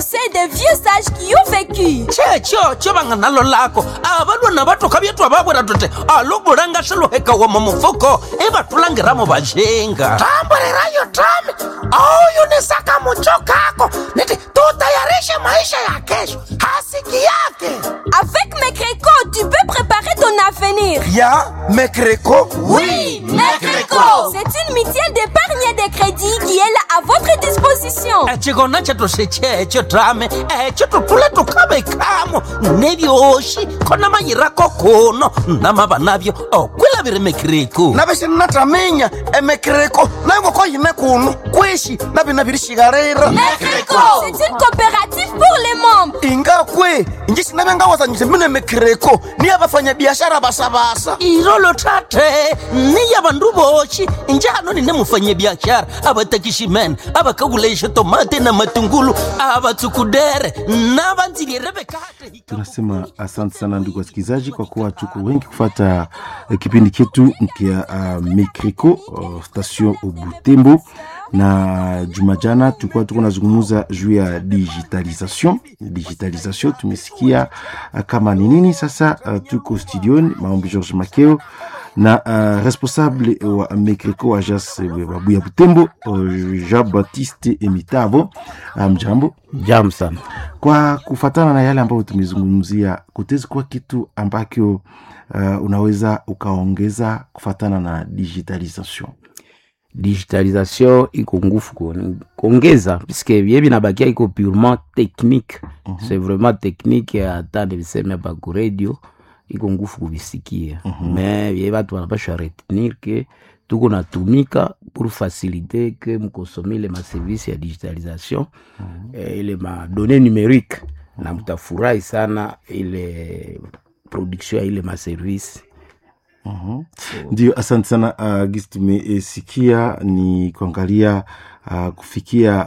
C'est des vieux sages qui ont vécu. checho chovanga nalo lako avalwana vatoka vyetu avavwera tote aluvulanga swiluheka wama mufuko ivatulangiramo vajenga tamburirayo tami auyunisaka mucho kako niti tutayarishe maisha ya kesho hasiki yake Avec mes crécots, tu peux préparer ton avenir. ya mekreko Oui, Mekreco C'est une mutuelle d'épargne et de crédit qui est là à votre disposition. ecikona chetu sechecho tame echo tutule tukavekamo nevyoxi khona mayirako kuno namava navyo okwilaviri mekiriku navixinnataminya emekreko nayongoko yime kuno kwishi navina virishikarira Mekreco C'est une coopérative pour les membres. ingakwe inji sinavengawazanyise mine mekreko niya vafanyabiashara vasavasa irolo tate niya vandu voxi njano nine mufanyabiaxara avatakiximene avakavulaixa tomate na matungulu avatsukudere na vandzilire vekate tunasema asante sana ndugu wasikilizaji kwa kuwa tuko wengi kufata eh, kipindi chetu kia uh, mikriko uh, station butembo na juma jana tulikuwa tuko nazungumuza juu ya digitalisation digitalisation tumesikia uh, kama ni nini sasa uh, tuko studioni maombi george makeo na uh, responsable wa mikriko ajas babuya butembo uh, jean baptiste emitavo mjambo um, Jam sana. kwa kufatana na yale ambayo tumezungumzia kutezi kuwa kitu ambacho uh, unaweza ukaongeza kufatana na digitalisation Digitalisation iko ngufu kuon- kuongeza puisque vye vinabakia iko purement technique mm -hmm. c'est vraiment technique hata niviseme hapa ku radio iko ngufu kuvisikia mm -hmm. me vye vatu wanapashwa retenir ke tuko natumika pour faciliter ke mkosome ile maservice ya digitalisation mm -hmm. eh, ile madonne numérique mm -hmm. na mtafurahi sana ile production ya ile maservice Mhm. ndio asante sana uh, gisi tumesikia ni kuangalia uh, kufikia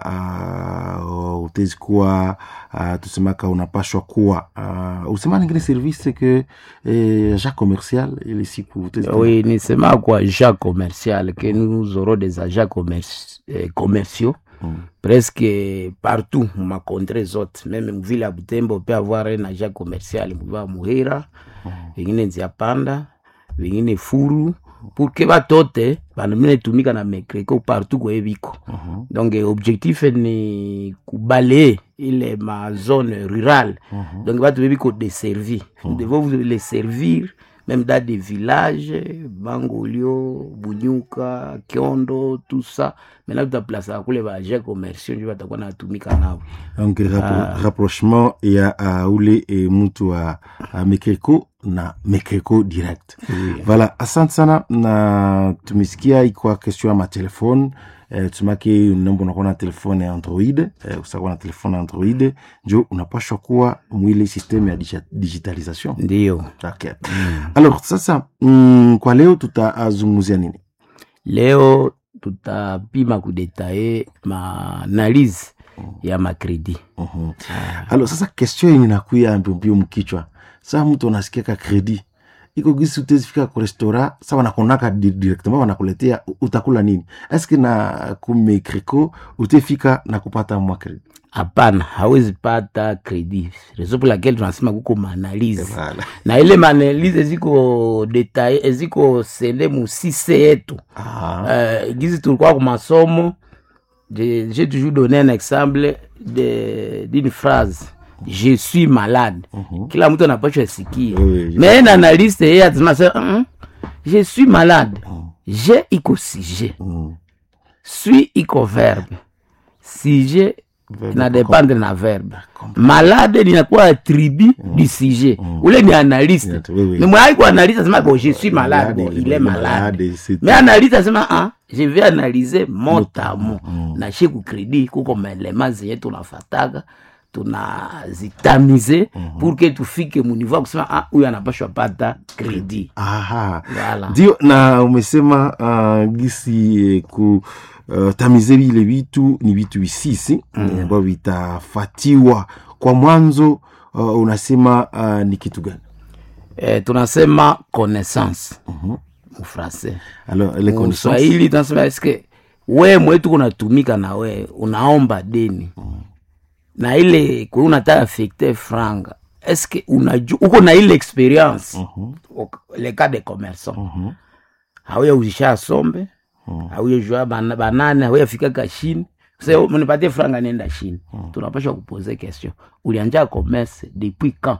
uh, utezi kuwa uh, tusemaka unapashwa kuwa uh, usema ningine service ke eh, ja commercial ile siku utezi kuwa- Oui, nisema kwa agents commercial que nous aurons des agents commerci- eh, commerciaux Mm. presque partout ma contrée zote meme mvile ya butembo pe avoir un agent commercial mviva muhira vingine nzia panda vingine furu pour que batote bana mine tumika na mekreko partout kweye biko Mhm. donc eh, objectif ni kubalaye ile ma zone rurale Mhm. donc batu bebiko deservi nous devons vous les servir même dans des villages bangolio bunyuka kiondo tout ça maintenant tutaplasaka kule baagent commerciaux njo batakuwa natumika nao donc rappro rapprochement ya uh, ule e, mtu wa uh, mekreko na mekreko direct voilà asante sana na tumesikia ikwa question ya matelefone eh, tumake nombo unakuwa na telefone ya android eh, usakuwa na telefone ya android njo unapashwa kuwa mwile systeme ya digi- digitalisation ndio okay. alors sasa mm, kwa leo tutazungumzia nini leo tutapima kudetaye maanalyse ya makredi Mhm. alors sasa question yenye nakuya mbiombio mkichwa saa mtu anasikiaka kredi iko gisi utezifika ku restaurant sa wanakonaka di- directement wanakuletea u- utakula nini eske na kumekreko utefika na kupata mwa kredi hapana hawezi pata kredi reso pour laquelle tunasema kuko maanalyse Voilà. na ile maanalyse eziko detaye eziko sende musise yetu Ah, uh, gizi tulikuwa ku masomo je- j'ai toujours donné un exemple de- d'une phrase je suis malade kila mtu anapashwa sikia Oui, je mais na analyste yeye atasema sasa, "Mm, je suis malade je iko sujet mm. suis iko verbe sujet Verbe na iko dépendre na verbe malade linakuwa attribut du sujet ule ni analyste Yes, oui, oui. ni mwai ku analyste asema bon je suis malade bon Malade, il est malade malade, c'est mais analyste asema ah, je vais analyser mot à mot Mm. na she kukredi kuko maelema zenye tunafataka tunazitamize pour que tufike muniveau ya kusema ah, huyu anapashwa pata kredi aha Voilà. ndio na umesema uh, gisi eh, ku uh, tamize vile vitu ni vitu visisi mm. ambavyo vitafatiwa kwa mwanzo uh, unasema uh, ni kitu gani eh, tunasema connaissance Mhm. mufrancais alors les connaissances mswahili tunasema eske we mwetu kunatumika na we unaomba deni na ile kwe unataka affecte franga eske unaju uko na ile experience Ok- le cas de commerçant hauya uzisha sombe hauya jua bana- banane hauya fika kashini se mnipatie franga nenda shini tunapasha kupoze question ulianja commerce depuis quand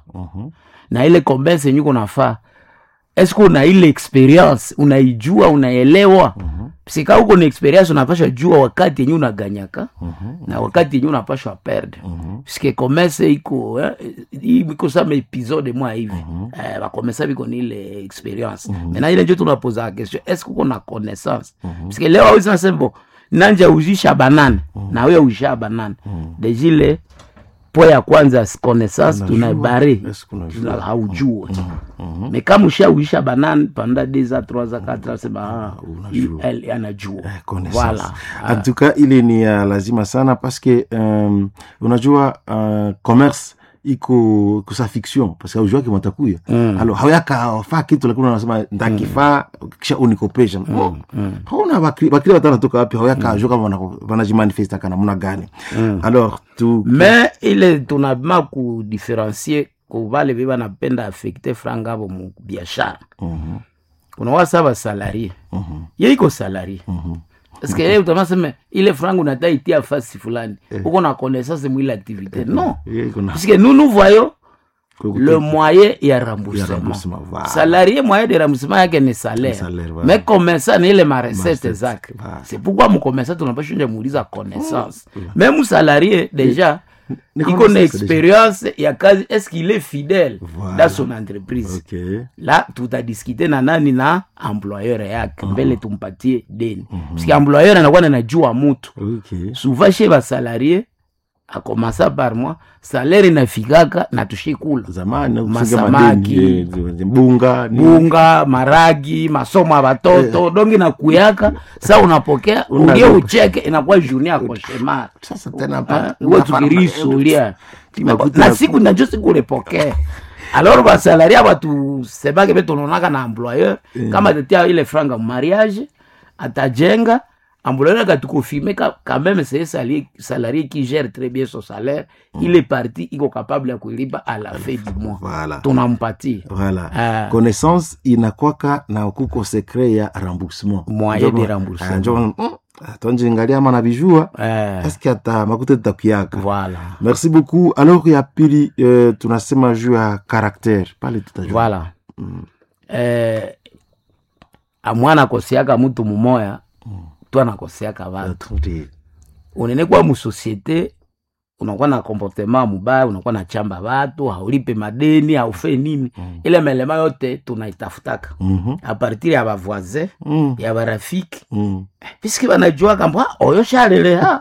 na ile commerce yenye uko nafaa eske una ile experience unaijua unaelewa sika uko na experience unapasha jua wakati yenye unaganyaka na wakati yenye unapashwa perde puisque commerce iko eh, iko sama episode mwa hivi eh, bakomesa biko ni ile experience mena ile njo tunapoza question eske uko na connaissance puisque leo awezi nasembo nanja uzisha banane na wewe uzisha banane dejile po ya kwanza connaissance Unajua, tunaibare eske unajua? haujue me kama ushauisha banane panda deza troisa katra sema ah, unajua. il- anajua Eh, connaissance. voilà en tout cas ile ni ya lazima sana paske um, unajua uh, commerce iko kusa fiction paske aujuaki mwatakuya mm. alo hauyakafaa kitu lakini unasema ntakifaa kisha unikopesha mm. hauna bakri bakri watanatoka wapi hauyakajua kama wana- wanajimanifesta kana muna gani alors tu me ile tunabima kudifferencie kuvale ve banapenda affecte franga avo mu biashara Mhm. kuna wasa basalarie ye iko salarie eske ye utamaseme ile franga unata itia fasi fulani uko na connaissance mwile activité non Ye iko na- puisque nous nous voyons Kwa le moyen ya remboursement remboursement, voilà. salarié moyen de remboursement yake ni salaire salaire, voilà. mais commerçant ni ile marecette Marecette, zake voilà. c'est pourquoi mcommerçant tunapashunja muuliza connaissance même salarié déjà Ni iko na connaissance expérience ya kazi est-ce qu'il est fidèle Voilà. dans son entreprise ok la tutadiskite na nani na employeur yake mbele tumpatie deni puisque employeur anakuwa nanajua mutu ok souvent chez basalarie akomasa par mois salaire inafikaka na tushikula zamani kufunga Masamaki. madeni, eh, bunga ni- bunga maragi masomo ya batoto dongi na kuyaka sa unapokea Una- ulie ucheke inakuwa journée ya koshemar sasa tena hapa uwe tukirisulia Makuta na ya- siku najo siku ulipokea alors basalari aba tusemake be tunaonaka na employeur kama tetia ile franga mariage atajenga employeur akatukofirme quand même c'est salarié, salarié qui gère très bien son salaire il est parti iko capable ya kuilipa à la fin du mois Voilà. tunampatia voilà Ah. connaissance inakwaka na kuko secret ya remboursement Moyen Njo- de remboursement. Ah, njo- mm, tonjingalia ama navijua eh, eske ata makuta tutakuyaka voilà merci beaucoup alors ya pili euh, tunasema juu ya caractère pale tutajua voilà eh, amwana akosiaka mutu mumoya tu anakoseaka vatu Tuti- unene kwa musosiete unakuwa na comportement mubaya unakuwa na chamba vatu haulipe madeni haufe nini ile melema yote tunaitafutaka Mhm. apartir ya bavoisin Mm, ya barafiki mm. piski banajua kamba oyo shaleleha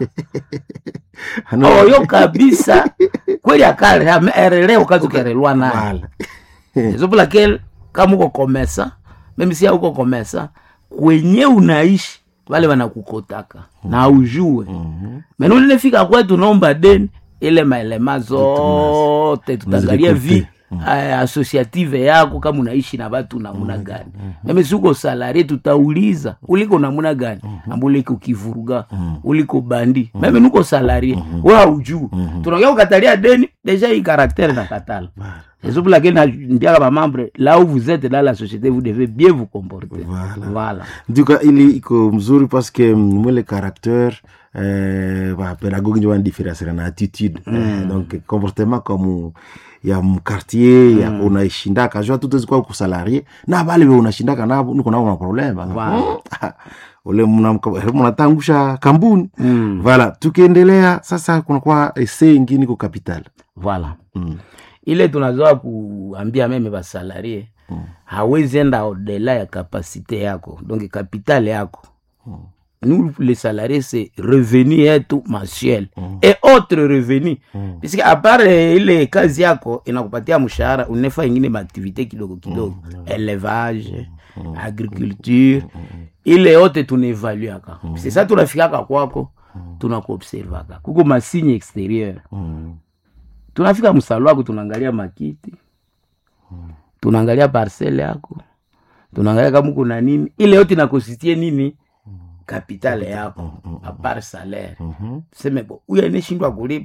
Ano- oyo kabisa kweli akaleha me erele wakati ukerelwa naye Voilà. Raison pour laquelle kama uko komesa meme si uko komesa kwenye unaishi wale wanakukotaka na ujue mena ulinefika kwetu naomba deni ile maelema zote tutaangalia vi eh, associative yako kama unaishi na watu namuna gani meme si uko salarie tutauliza uliko namuna gani amba uliko kivuruga uliko bandi meme nuko salarie we haujuu tunaongea kukatalia deni deja hii karaktere na katala raison pour laquelle nambiaka bamembre là où vous êtes dans la société vous devez bien vous comporter Voilà. voilà. nduka ili iko mzuri paske mm, mwele caractère eh, bapedagogi njo banadifferencera na attitude eh, donc comportement comme ya mkartier ya unaishindaka jua tutezikwa kusalarie na bale be unashindaka nabo niko nabo na problema Wow. ule mnamka- mnatangusha kambuni Mm. vala tukiendelea sasa kunakuwa ese ingine ko capital voilà Mm. ile tunazoa kuambia meme basalarie hawezi enda odela ya kapasite yako donc kapitale yako nous les salariés c'est revenu yetu mensuel et autre revenu puisque à part eh, ile kazi yako inakupatia mshahara unefa ingine maaktivité kidogo kidogo élevage agriculture ile yote tunaevaluaka c'est ça tunafikaka kwako tunakuobservaka kuko masigne extérieur Mm. tunafika msalo wako tunaangalia makiti tunaangalia parcele yako tunaangalia kama kuna nini ile yote inakositie nini kapitale yako apart salaire Mhm. tuseme bo huyu aneshindwa kulipa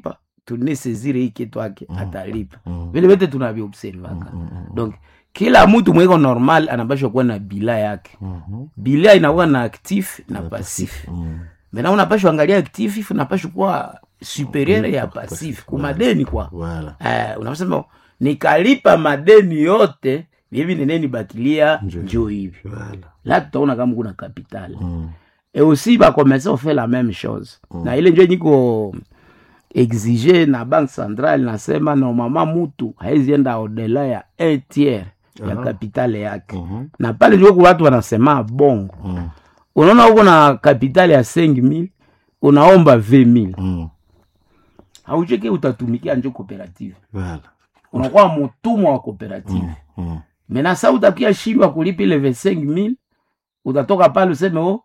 tunesezire hii kitu ake atalipa vile vyote tunaviobservaka donc kila mtu mwiko normal anapashwa kuwa na bila yake bila inakuwa na actif na pasif mena unapashwa angalia actif unapashwa kuwa superieur ya pasif kumadeni kwa Voilà. eh, unasema nikalipa madeni yote hivi neneni bakilia njo hivi Voilà. la tutaona kama kuna capital et aussi bakomesa ofe la même chose na ile njo niko exige na banque centrale nasema normalement mutu haizienda odela ya un tiers ya kapitale yake na pale njo ku watu wanasema bongo unaona huko na kapitale ya 5000 unaomba 20000 Mm. haucheke utatumikia njo cooperative Voilà. unakuwa mutumwa wa cooperative Mm. mena sa utakia shindwa kulipa ile 25000 utatoka pale useme o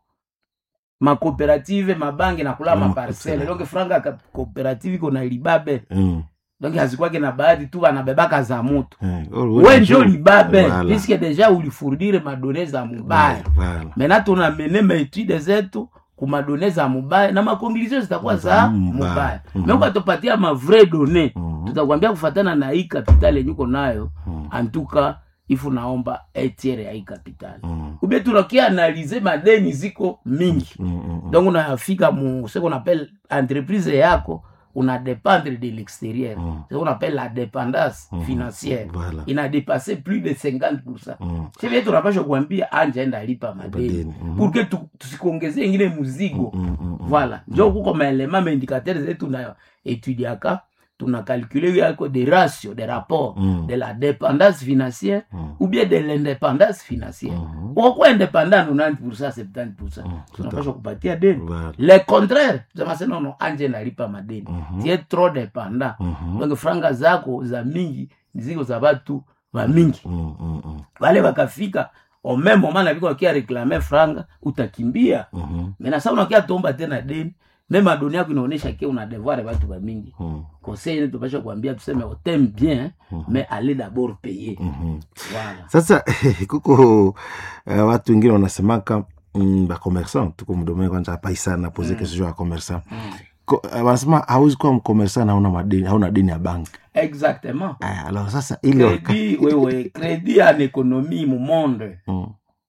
makooperative mabange nakula maparcele donc franga ya cooperative iko na libabe Mm. donc hazikwake na bahati tu wanabebaka za mutu Eh, oh, we njo libabe Voilà. puisque deja ulifurdire madone za mubaya Voilà. mena tunamene maetude zetu kumadone za mubaya na makonklusio zitakuwa za mubaya. mubaya Mhm. me ukatopatia mavrai done Mhm. tutakwambia kufatana na hii kapitali yenye uko nayo antuka ifu naomba etiere ya hii kapitali Mm. ubie tunakia analize madeni ziko mingi Mm, mm, mm. donc unafika mu ce qu'on appelle entreprise yako una dépendre de l'extérieur Mm. ce qu'on appelle la dépendance financière Voilà. ina dépassé plus de 50 Mm. sivie tunapasha kuambia anja enda lipa madeni Madeni, mhm. pour que tu- tusikongeze ingine muzigo Mm, mm, mm. voilà njo kuko maelema maindikateur zetu na etudiaka tuna calcule yako de ratio de rapport Mm. de la dépendance financière Mm. ou bien de l'indépendance financière Mhm. ukokuwa indépendant 90 70 tout tunapasha kupatia deni Voilà. le contraire tusema nono anje nalipa madeni Mhm. tie trop dépendant Mhm. donc franga zako za mingi ziko za batu ba mingi Mm, mm, mm. wale wakafika au même moment naviko wakia reklame franga utakimbia Mhm. mena sa unakia tomba tena deni meme adoni yako inaonyesha ke una devoir batu ba mingi Mm. conseil ne tupasha kuambia tuseme oteme bien mais allez d'abord payer Mhm. voilà sasa kuko uh, watu wengine wanasemaka mm, bakomersant tuko mdomee kwanza hapai sana poze kesho ya komersant Ko- uh, wanasema hauzi kuwa mkomersant hauna madeni hauna deni ya banki exactement uh, alors sasa ile waka- crédit wewe crédit en économie mu monde Mm,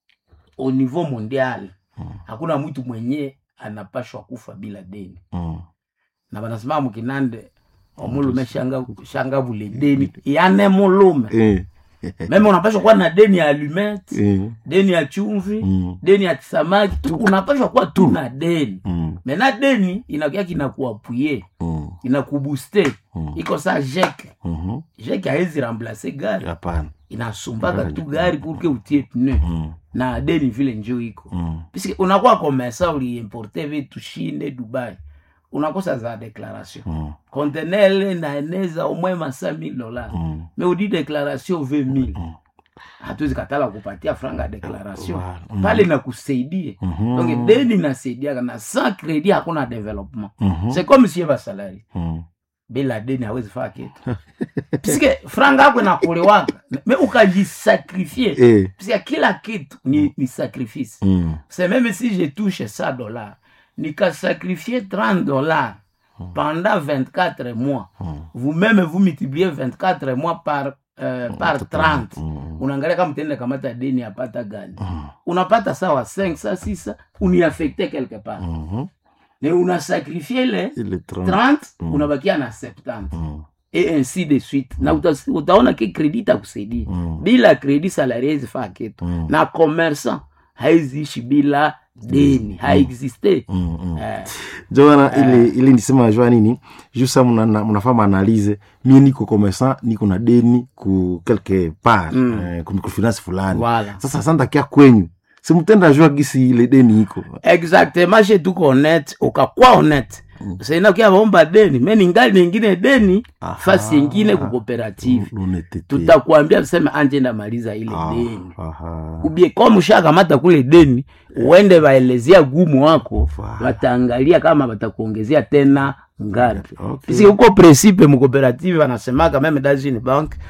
au niveau mondial hakuna mtu mwenye anapashwa kufa bila deni mm, na banasema mukinande omulume shanga, shanga vule deni yane mulume eh, meme unapashwa kuwa na deni ya alumete eh, deni ya chumvi Mm. deni ya kisamaki tu unapashwa kuwa tu na deni mm, mena deni inakia kinakuapuye mm, inakubuste Mm. iko sa jeke mhm. jeke haezi remplace gari hapana inasumbaka tu gari purke utie pneu Mm, na deni vile njo iko mm, puisque unakuwa komesa uliimporte vitu shinde dubai unakosa za declaration mm, contenele naeneza omwe masa 1000 dollars mm. me udi declaration 20000 hatuwezi katala kupatia franga ya declaration Wow. Mm. pale nakusaidie Mhm. donc deni nasaidiaka na sans credit hakuna development Mhm. c'est comme si eva salari Mm. bila deni hawezi faa kitu piske franga yako inakulewaka me ukajisakrifie Eh, piske kila kitu ni, ni sacrifice mm, c'est même si je touche 100 dollars nikasacrifier 30 dollars pendant 24 mois vous-même vous multipliez 24 mois par euh, par 30 mm, unaangalia kama tenda kamata deni apata gani unapata sawa 5 sa 6 uniaffecte quelque part mhm. mais unasacrifie le ile 30 30 unabakia na 70 Mm, et ainsi de suite na uta, utaona ke kredi itakusaidia Mm. bila kredi salari haizifaa kitu Mm. na commerçant haiziishi bila deni haexiste mm, mm. eh, jona ile ile nisema jua nini juu sa mnafaa maanalize mie niko commerçant niko na deni ku quelque part Mm. eh, ku microfinance fulani Voilà. sasa santakia kwenyu simutenda jua gisi ile deni iko exactement she tuko honnête ukakwa honnête saina ukia vaomba deni me ningali ningine deni Aha. fasi ingine ku cooperative Lunetete. tutakwambia tuseme anje ndamaliza ile Ah, deni aha. ubie kama ushakamata kule deni uende waelezea gumu wako Voilà. wataangalia kama watakuongezea tena ngapi Okay. Puisque huko principe mukooperative wanasemaka meme dans une banque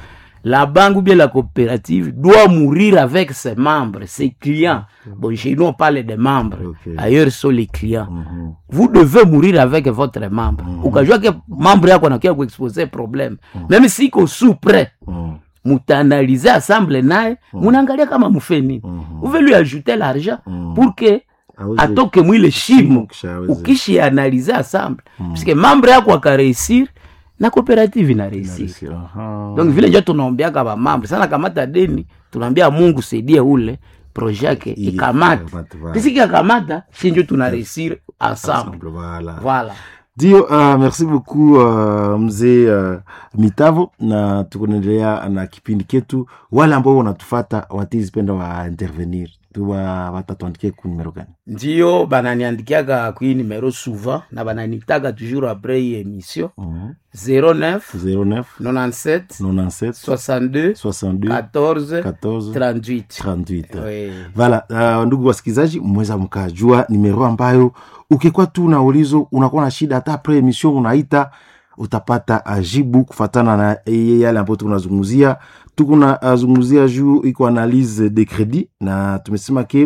la banque ou bien la coopérative doit mourir avec ses membres, ses clients. Bon, chez nous, on parle des membres. Ok. Ailleurs, ce sont les clients. Mhm. Vous devez mourir avec votre membre. Ukajua ke membre yako anakia kuexpose problème. Même si ko sous prêt, Mhm. mutaanalize ensemble naye, munaangalia kama mufe nini. Vous lui ajouter l'argent pour que Aweze- atoke mwile shimo Kisha aweze- ukishianalize ensemble puisque membre yako akareusir na coopérative inareusir Aha. donc vile njo tunaombeaka bamambre sana kamata deni tunaambia mungu saidie ule projet yake Ili- ikamate ikamate, voilà. pisiki akamata shi njo tunareusir ensemble Voilà. voilà ndio uh, merci beaucoup uh, mzee uh, mitavo na tukunaendelea na kipindi ketu wale ambao wanatufata watizipenda wa intervenir tuwa watatuandikie ku numero gani ndio bananiandikiaka kui numero souvent na bananitaka toujours après hii émission Mhm. 09 09 97 97 62 62 14 14 38 38 Oui. vala uh, ndugu wasikilizaji mweza mkajua nimero ambayo ukikuwa tu na ulizo unakuwa na shida hata pre emission unaita utapata ajibu kufatana na eh, yale ambayo tunazungumzia tukuna azungumzia juu iko analyse de credit na tumesema ke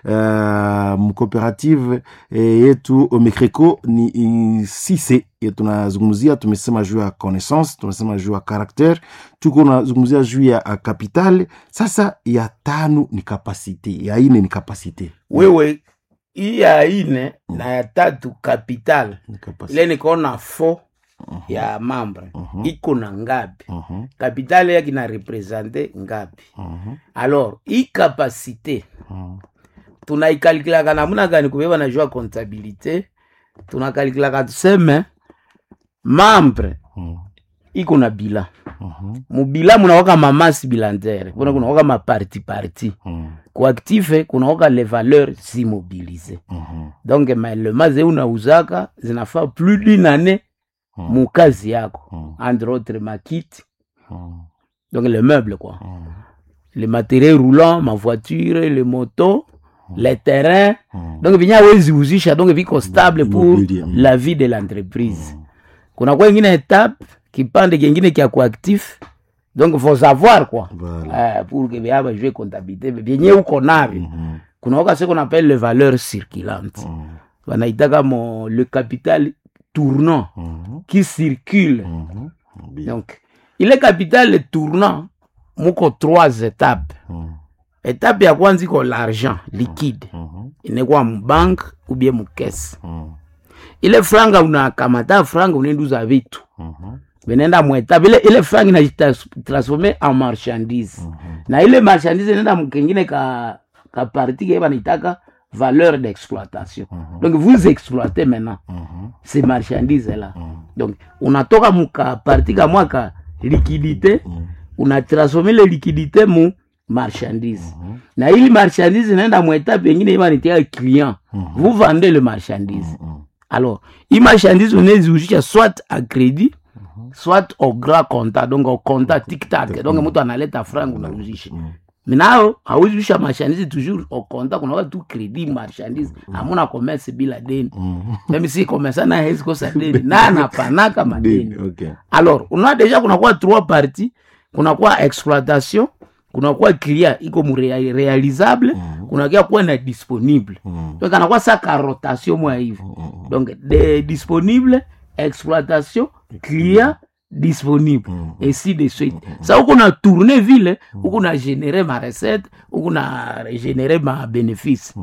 uh, mcooperative eh, yetu omecreco ni i- sise ye tunazungumzia tumesema juu ya connaissance tumesema juu ya caractere tuko nazungumzia juu ya uh, capital sasa ya tano ni kapasite ya ine ni kapasite wewe hii ya ine na ya tatu capital Ni kapasite. ile nikaona fo ya mambre iko na ngapi Mhm, capital yake na represente ngapi mhm, alors hii kapasite mhm. tunaikalkulaka namuna gani kubeba na jua comptabilité tunakalikilaka tuseme mambre Mhm, iko na bila mhm, mubila munawaka mamasi bilantere kuna kunawaka maparti parti mhm, kuaktife kunawaka les valeurs immobilisées mhm, donc maelema ze unauzaka zinafaa plus d'une année Mm. mukazi yako Mm. entre autres makiti mhm, donc le meuble quoi mhm, les matériels roulants ma voiture les motos les terrains mhm. donc vinya wezi uzisha donc viko stable pour Immobilier, mm. la vie de l'entreprise kuna kwa ingine etape kipande kingine kya kuactif donc faut savoir quoi Voilà. eh, pour que vyaba jue comptabilité vyenye uko navyo Mhm, kuna waka ce qu'on appelle les valeurs circulantes mhm, wanaitaka mo le capital tournant mhm, qui circule mhm. Bien. donc ile capital tournant muko trois étapes Mhm, étape ya kwanza iko l'argent liquide mhm, inekuwa mubanke ou bien mukese mhm, ile franga unakamata franga unaenduza vitu mhm, vinaenda mwetape ile, ile franga inajitransforme en marchandise na ile marchandise inaenda mkengine ka, ka parti ke banaitaka valeur d'exploitation donc vous exploitez maintenant mhm, ces marchandises là donc unatoka muka parti kamwa ka liquidité unatransforme ile liquidité mu marchandise na ili marchandise inaenda mwetape ingine ibanitia client vous vendez le marchandise alors hii marchandise unaeziuzisha soit a crédit soit au grand compta donc au compta tiktak donc mtu analeta franga unauzisha minao hauzisha marchandise toujours au compta kunakuwa tu crédit marchandise hamuna commerce bila deni meme si commerçant na hezi kosa deni na anapanaka madeni Deni, okay. alors unaona deja kunakuwa trois parties kunakuwa exploitation kunakuwa client iko mu rea- realisable kunakia kuwa na disponible donc anakuwa saka rotation mwa hivi donc de disponible exploitation client disponible ainsi de suite sa huku na tourne vile huku na génere ma recette huku na génere ma bénéfice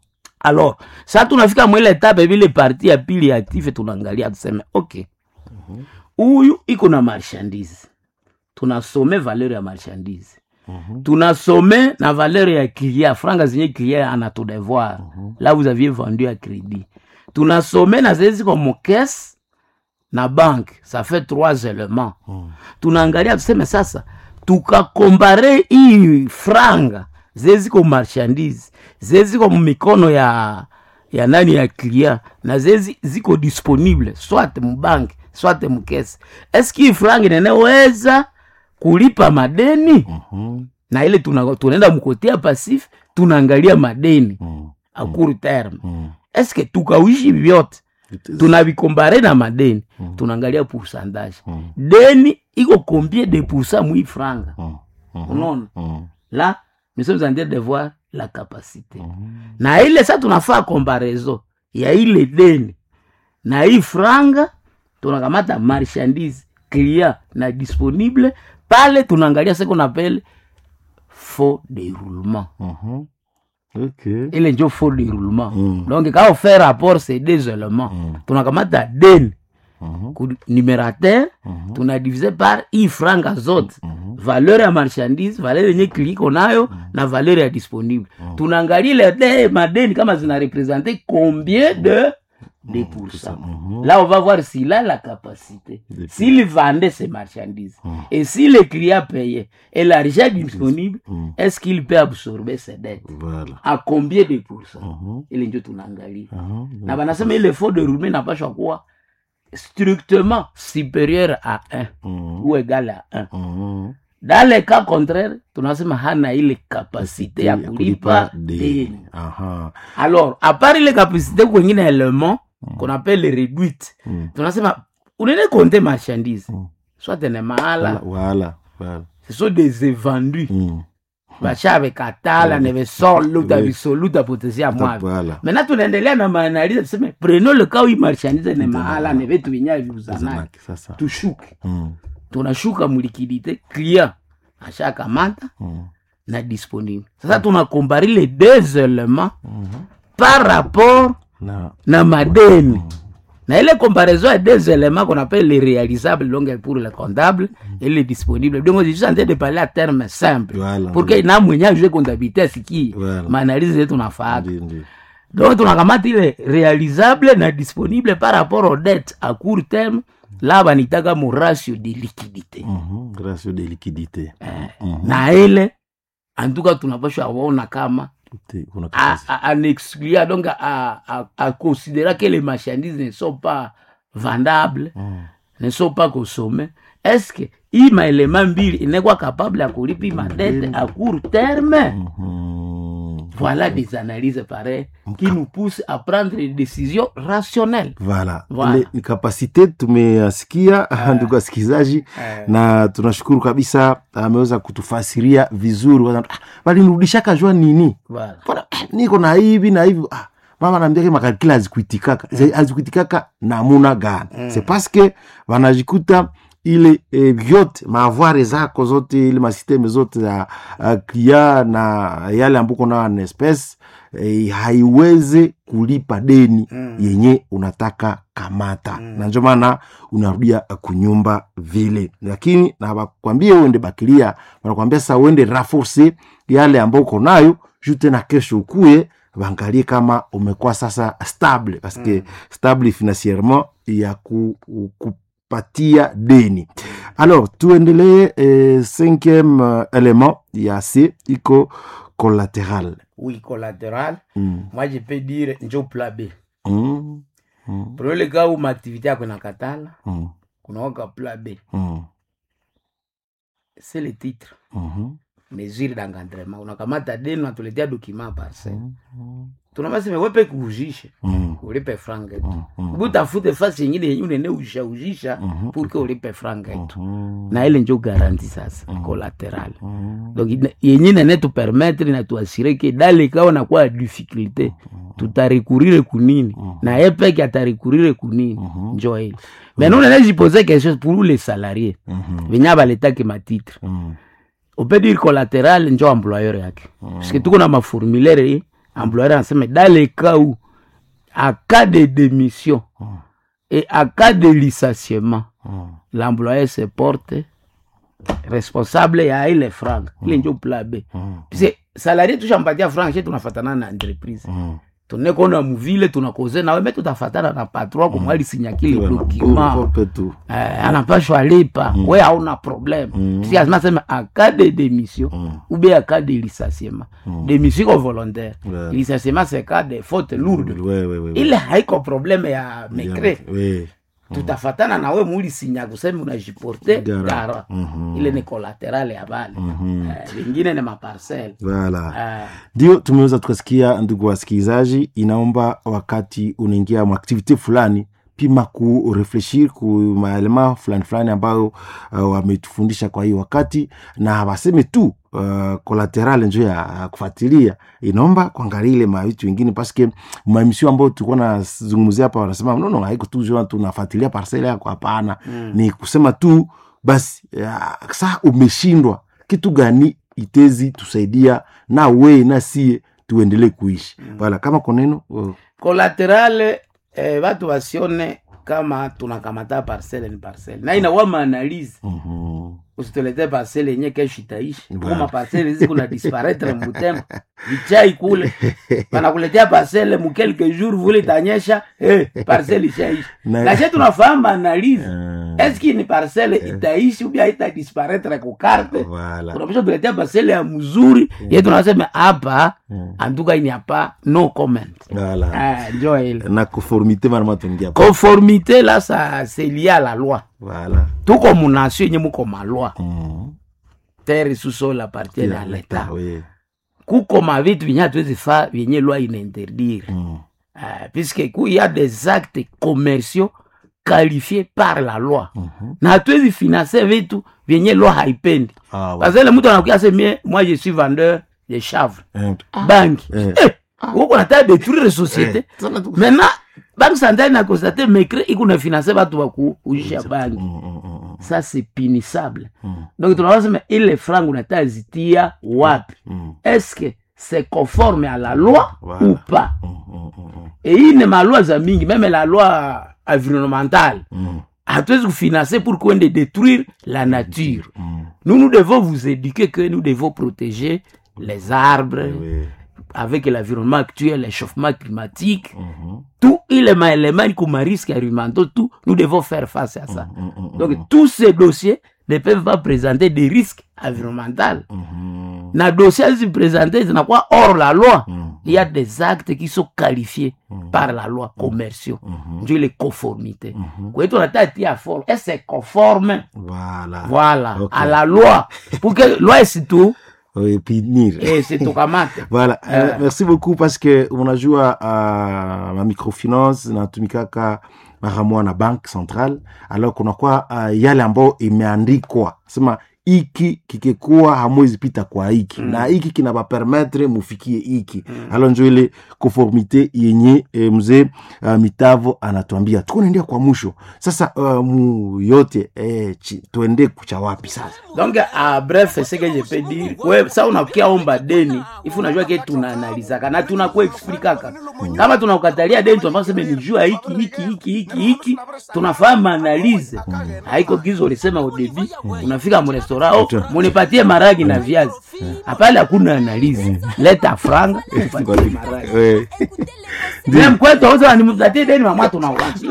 alors sa tunafika mwile etape vile parti ya pili ya active tunaangalia tuseme okay huyu iko na marchandise tunasome valeur ya marchandise tunasome na valeur ya client franga zenye client anatudevoir là vous aviez vendu à crédit tunasome na zile ziko mokese na banque ça fait trois éléments tunaangalia tuseme sasa tukakombare hii franga zile ziko marchandise zile ziko mumikono ya ya nani ya client na zile ziko disponible soit mubanke soit mukese eski hii franga inaneweza kulipa madeni na ile tuna- tunaenda mkotea pasif tunaangalia madeni a court terme eske tukauishi vyote tunavikombare na madeni tunaangalia pourcentage deni iko combien de pourcent mwi franga unaona Mhm. là nous sommes en train de voir la capacité na ile sa tunafaa comparaison ya ile deni na hii franga tunakamata marchandise client na disponible pale tunaangalia ce qu'on appelle faux déroulement Mhm. Ok. ile njo faux déroulement Mm. donc quand on fait rapport ces deux éléments Mm. tunakamata deni Mhm. ku numérateur Mhm. tunadivise par hii franga zote Mhm. valeur ya marchandise valeur yenye kiliko nayo na valeur ya disponible tunaangalia ile de madeni kama zina represente combien de de pourcents Mhm. là on va voir s'il a la capacité De- s'il vendait ses marchandises Mhm. et si le client payait et l'argent disponible Mhm. est-ce qu'il peut absorber ses dettes Voilà. à combien de pourcents Mhm. ile njo tunaangalia Mhm. na banasema ile faux de roulement napashwa kuwa strictement supérieur à 1 Mhm. ou égal à 1 Mhm. dans le cas contraire tunasema hana ile kapasite ya kulipa deni Aha. alors à part ile kapasite kwengine element qu'on appelle réduite Mm. tunasema unene konte marchandise Mm. soit ne mahala Voilà. Voilà. ce sont des évendus Mm. bashave katala Mm. nevesoluta Oui. visoluta potensia mwavi Voilà. maintenant tunaendelea na maanalize tuseme prenons le cas où hii marchandise ne mahala ne vitu vyenyewe viuzanaki Zanaki, Sasa. tushuke Mm. tunashuka mulikidite client ashakamata Mm. na disponible sasa tunakombari les deux éléments Mhm. par rapport Na. na madeni na ile comparaison ya deux éléments qu'on appelle les réalisables donc pour le comptable et les disponibles donc je suis en train de parler à terme simple Voilà. pour que na mwenye ajue comptabilité asikie Voilà. maanalize yetu nafaata Ndio, ndio. donc tunakamata ile réalisable na disponible par rapport aux dettes à court terme là banitaka mu ratio de liquidité Mhm. Ratio de liquidité. Mhm. na ile antuka tunapashwa waona kama Te- kuna à, kazi. à, à exclure donc à, à, à considérer que les marchandises ne sont pas vendables Mm. ne sont pas consommées est-ce que hii maelema mbili inakuwa capable ya kulipa hii madete à court terme Mhm. voilà des analyses pareilles qui nous poussent à prendre des décisions rationnelles Voilà. Voilà. Ile ni kapasite tumeyasikia ndugu wasikilizaji na tunashukuru kabisa ameweza kutufasiria vizuri Wana- ah, walinirudishaka jua nini voilà. Mbona, ah, niko na hivi na hivi ah, mama naambia makalkila hazikuitikaka mm. hazikuitikaka namuna gani mm. c'est parce que wanajikuta ile eh, vyote maavware zako zote ile masisteme zote za uh, klia na yale ambuko nayo na espèce eh, haiweze kulipa deni mm. yenye unataka kamata mm. na ndio maana unarudia kunyumba vile lakini na bakwambie uende bakilia wanakwambia sasa uende raforce yale ambao uko nayo juu tena kesho ukuye waangalie kama umekuwa sasa stable paske mm. stable financierement ya ku, kupatia deni alors tuendelee eh, cinquième euh, élément ya c iko collatéral oui collatéral mm. moi je peux dire njo plan b Mm. Mm. prenons le cas où maaktivité yako inakatala Mm. kunaoka plan b Mm. c'est le titre Mhm. mesure d'encadrement unakamata deni unatuletea document parcel Mm. tunabasema wepe kuujishe Mm. ulipe franga yetu Mm. Mm. butafute fasi yengine yenye unene ushaujisha Mhm. pour que ulipe franga yetu Mhm. na ile njo garanti sasa collatéral Mhm. donc ina- yenye nene tupermettre na tuasire ke dale kawa nakuwa difficulté tutarekurire kunini na ye peke atarekurire kunini njo ile mais nous nene jipose quelque chose pour les salariés Mhm. venye baletake matitre Mm. on peut dire collatéral njo employeur yake parce que tuko na maformulaire ye employeur anasema dans le cas où à cas de démission et à cas de licenciement Mm. l'employeur se porte responsable ya ile franc ile njo plan b Mm. puisque salarié tushampatia franc she tunafatana na entreprise Mm. tunekona muvile tunakoze nawe me tutafatana na patron kumwali sinyakile Voilà. document Ukope tu eh, anapashwa lipa we hauna problème Mm. si azima sema en cas de démission Mm. ou bien en cas de licenciement démission iko volontaire Ouais. licenciement c'est cas de faute lourde Ouais, ouais, ouais, ouais. ile haiko problème ya Bien, mekre ouais. tutafatana na we mulisinya kusema unajiporte Gara. gara Mhm. ile ni collateral ya bale Mhm. Eh, vingine ni maparcel Voilà. Eh, ndio tumeweza tukasikia ndugu wasikilizaji inaomba wakati unaingia mwaktivite fulani pima kurefleshir ku maelema fulani fulani ambayo uh, wametufundisha kwa hii wakati na waseme tu uh, collateral njo ya ya kufuatilia inaomba kuangalia ile mavitu vingine paske maemisio ambayo tulikuwa nazungumzia hapa wanasema nono haiko tu jua tunafuatilia parcele yako hapana mm. ni kusema tu basi ya, saa umeshindwa kitu gani itezi tusaidia na we na sie tuendelee kuishi mm. wala kama koneno uh, kolaterale eh, batu basione kama tunakamata parcele ni parcele na inakuwa maanalize mhm. usitulete parcele yenye kesho itaishi Voilà. kuma parcele hizi kuna disparaitre mbutembo vichai kule banakuletea parcele mu quelques jours vule itanyesha eh, parcele ishaishi Na- lakini tunafahamu maanalize Eh, eski ni parcele itaishi ubia ita disparaitre kukarte voilà. unapisha tuletea parcele ya mzuri ye tunasema hapa antuka ini hapa no comment Voilà. Ah, njo ile na conformité marama tuingia conformité là ça c'est lié à la loi voilà. tuko munasio yenye muko malwa Mhm. terre susol appartiene à Ya, l'état oui. kuko mavitu vyenye hatuwezi fa vyenye loi inainterdire Mhm. uh, puisque ku y a des actes commerciaux qualifiés par la loi Mhm. na hatuwezi finance vitu vyenye loi haipendi Ah, ouais. parce que le mtu anakuya semie moi je suis vendeur de chavre Eh, banki Eh. Eh, uko nataka détruire société maintenant banque centrale na constate mecre iko na finance batu bakuujisha banki mhm, mhm, ça c'est punissable mhm, donc tunawasema ile franc unataka zitia wapi mhm, est-ce que c'est conforme à la loi Voilà. ou pas mhm, mhm, et hii ni maloi za mingi meme la loi environnementale mhm, hatuwezi kufinancer pour kuende détruire la nature mhm. nous nous devons vous éduquer que nous devons protéger les arbres Oui. avec l'environnement actuel l'échauffement climatique Mhm, tout ile maélément iko marisque environnementaux tout nous devons faire face à ça mhm, mhm, donc tous ces dossiers ne peuvent pas présenter des risques environnementaux mhm, na dossier hizi présenter zinakuwa hors la loi mhm, il y a des actes qui sont qualifiés par la loi commerciaux mhm. ndio ile conformité Mhm. kwa hiyo tunataka tia forme et c'est conforme Voilà. voilà Ok. à la loi pour que loi isitu Oui, punir. isitukamate Voilà. Eh. Euh, merci beaucoup parce que unajua uh, ma microfinance inatumikaka mara moja na bank central alors kunakuwa uh, yale ambayo imeandikwa sema iki kikikuwa hamwezi pita kwa hiki mm. na hiki kinabapermetre mufikie hiki mm. alo njo ile conformité yenye e, mzee uh, mitavo anatuambia tuko naendea kwa mwisho sasa uh, mu yote eh, chi, tuende kucha wapi sasa donc a bref ce que je peux dire we sa unakia omba deni ifu unajua ke tunaanalizaka na tunakuexplikaka kama tunakukatalia deni tunafaa seme ni jua hiki hiki hiki hiki hiki tunafahamu analyse haiko gizo ulisema udebi unafika mrestaurant oh, munipatie maragi na viazi hapale hakuna analyse leta franga tupatie maragi Eh, Mimi mkwetu auza nimpatie deni mama tunauachi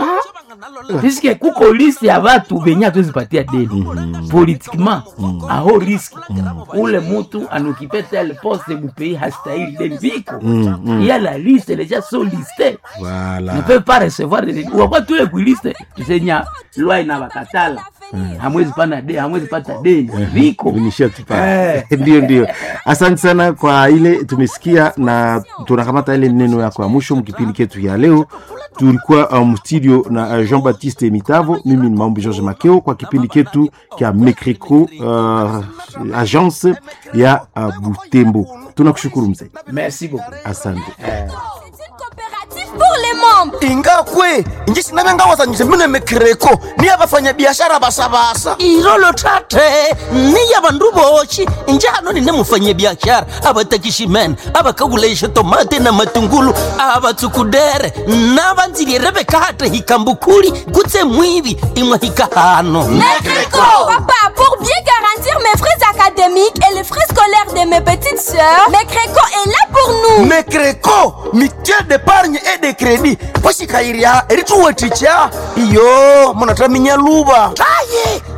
puisque kuko liste ya batu benye hatuwezipatia deni politiquement aho riski ule mutu anokipe tel poste mupays hastahili deni viko il y a la liste les gens sont listés voilà. ne peuvent pas recevoir des deni wakwa tule kuiliste tusenya lwa inabakatala hamwezi pana deni hamwezi pata deni viko Vinishia tu pale. Eh. ndio ndio asante sana kwa ile tumesikia na tunakamata ile neno yako ya mwisho mkipindi ketu ya leo tulikuwa um, studio na uh, jean baptiste mitavo mimi ni maombi george makeo kwa kipindi ketu kya mecreco uh, agence ya uh, butembo tunakushukuru mzee merci beaucoup asante C'est une coopérative pour les membres. ingakwe inji sinavengawazanyise mine mekreko niya vafanyabiashara basabasa irolo tate niya vandu voxi njano nine mufanyabiashara avatakiximene avakakulaixa tomate na matungulu avatsukudere na vandzilire vekate hikambukuli kutse mwivi imwe hikahano Mécréco Papa, pour bien garantir mes frais académiques et les frais scolaires de mes petites sœurs, Mécréco est là pour nous. mekreko mutuelle d'épargne et de crédit poxikayirya erituweticha iyo munataminya luva taye